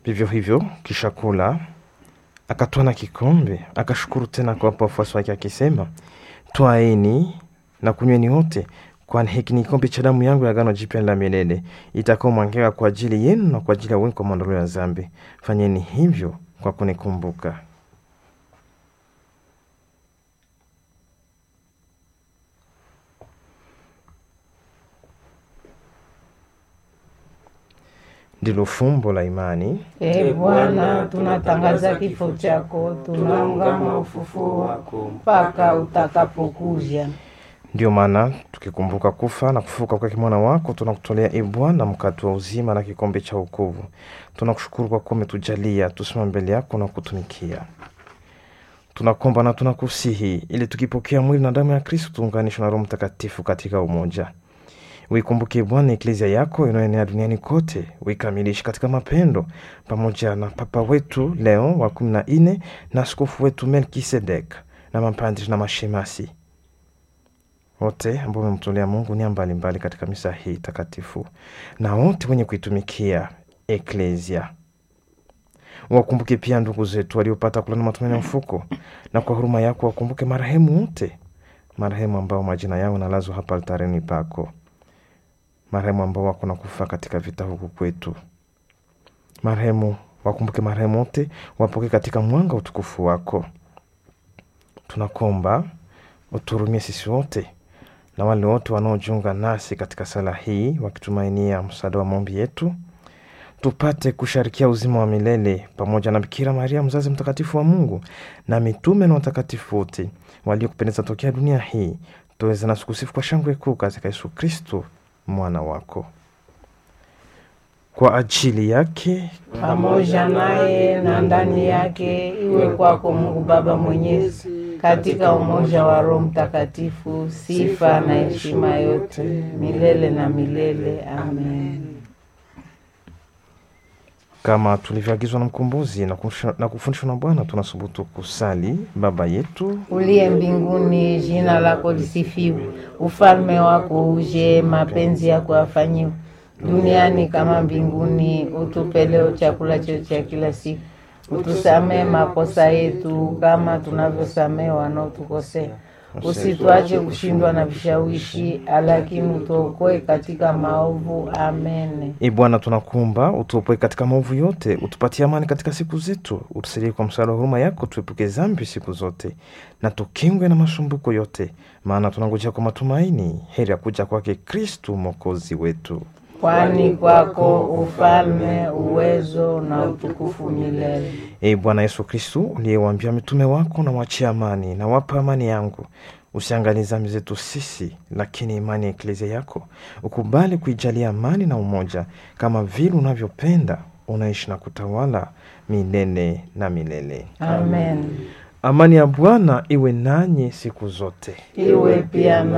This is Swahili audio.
Vivyo hivyo kisha kula, akatwaa na kikombe, akashukuru tena kuwapa wafuasi wake akisema, twaeni na kunyweni wote, kwani hiki ni kikombe cha damu yangu ya agano jipya la milele, itakaomwagika kwa ajili yenu na kwa ajili ya wengi kwa maondoleo ya dhambi. Fanyeni hivyo kwa kunikumbuka. Ndilo fumbo la imani. E Bwana, tunatangaza kifo chako, tunaungama ufufuo wako mpaka utakapokuja. Ndiyo maana tukikumbuka kufa na kufufuka kwake mwana wako, tunakutolea e Bwana mkate wa uzima na kikombe cha wokovu. Tunakushukuru kwa kuwa umetujalia tusimame mbele yako na kutumikia. Tunakomba na tunakusihi ili tukipokea mwili na damu ya Kristo tuunganishwe na Roho Mtakatifu katika umoja. Uikumbuke Bwana eklezia yako inayoenea duniani kote, uikamilishe katika mapendo, pamoja na Papa wetu Leo wa kumi na nne na askofu wetu Melkisedek na mapadri na mashemasi wote ambao wamemtolea Mungu nia mbalimbali katika misa hii takatifu, na wote wenye kuitumikia eklezia. Wakumbuke pia ndugu zetu waliopata kulana matumaini ya mfuko, na kwa huruma yako wakumbuke marehemu wote, marehemu ambao majina yao nalazwa hapa altareni pako, marehemu ambao wako na kufa katika vita huku kwetu, marehemu wakumbuke marehemu wote, wapoke katika mwanga utukufu wako. Tunakomba uturumie sisi wote na wale wote wanaojiunga nasi katika sala hii wakitumainia msaada wa maombi yetu, tupate kusharikia uzima wa milele pamoja na Bikira Maria mzazi mtakatifu wa Mungu na mitume na watakatifu wote waliokupendeza tokea dunia hii, tuweze nasi kusifu kwa shangwe kuu katika Yesu Kristo mwana wako. Kwa ajili yake Pamoja naye na ndani yake, iwe kwako Mungu Baba Mwenyezi, katika umoja wa Roho Mtakatifu, sifa na heshima yote milele na milele. Amen. kama tulivyoagizwa na Mkombozi na kufundishwa- na kufundishwa na Bwana, tunasubutu kusali: Baba yetu Uliye mbinguni, jina lako lisifiwe, ufalme wako uje, mapenzi yako yafanyiwe duniani kama mbinguni. Utupe leo chakula chetu cha kila siku, utusamee makosa yetu kama tunavyosamee wanaotukosea, usituache kushindwa na vishawishi, lakini utuokoe katika maovu. Amen. E Bwana, tunakuomba utuopoe katika maovu yote, utupatie amani katika siku zetu, utusaidie kwa msaada wa huruma yako, tuepuke dhambi siku zote na tukingwe na masumbuko yote, maana tunangojea kwa matumaini heri ya kuja kwake Kristu mwokozi wetu. Kwani kwako ufalme, uwezo na utukufu milele. E Bwana Yesu Kristu, uliyewaambia mitume wako, na wachia amani na wapa amani yangu, usiangalie dhambi zetu sisi, lakini imani ya eklezia yako ukubali kuijalia amani na umoja, kama vile unavyopenda unaishi na kutawala milele na milele. Amen. Amani ya Bwana iwe nanyi siku zote. Iwe pia na